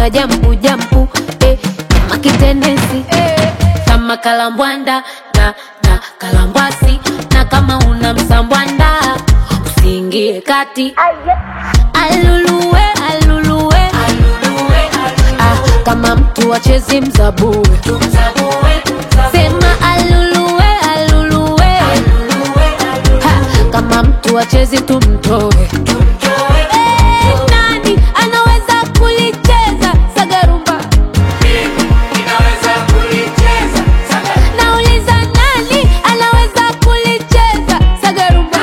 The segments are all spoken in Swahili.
anacheza jampu jampu eh, kama kitendensi eh, kama kalambwanda na na kalambwasi na kama una msambwanda usiingie kati aluluwe aluluwe ah, kama mtu achezi mzabue sema aluluwe aluluwe ha, kama mtu achezi tumtoe Eh, nani anaweza kulicheza sagarumba nauliza nani anaweza kulicheza sagarumba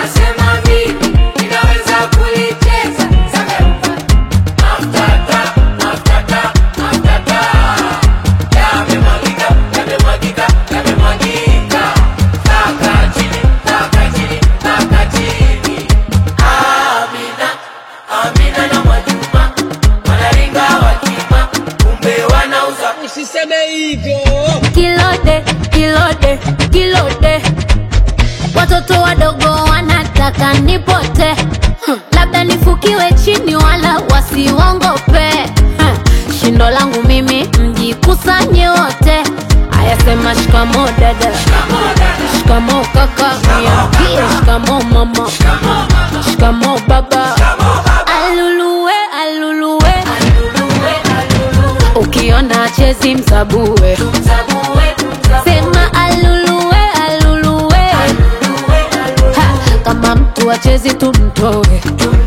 Usiseme hivyo. kilode kilode kilode watoto wadogo wanataka nipote hmm. labda nifukiwe chini wala wasiwongope hmm. shindo langu mimi mjikusanye wote ayasema shikamo dada shikamo kaka niambie shikamo mama shikamo baba aluluwe aluluwe ukiona chezi msabue sema aluluwe aluluwe ha, kama mtu achezi tumtoe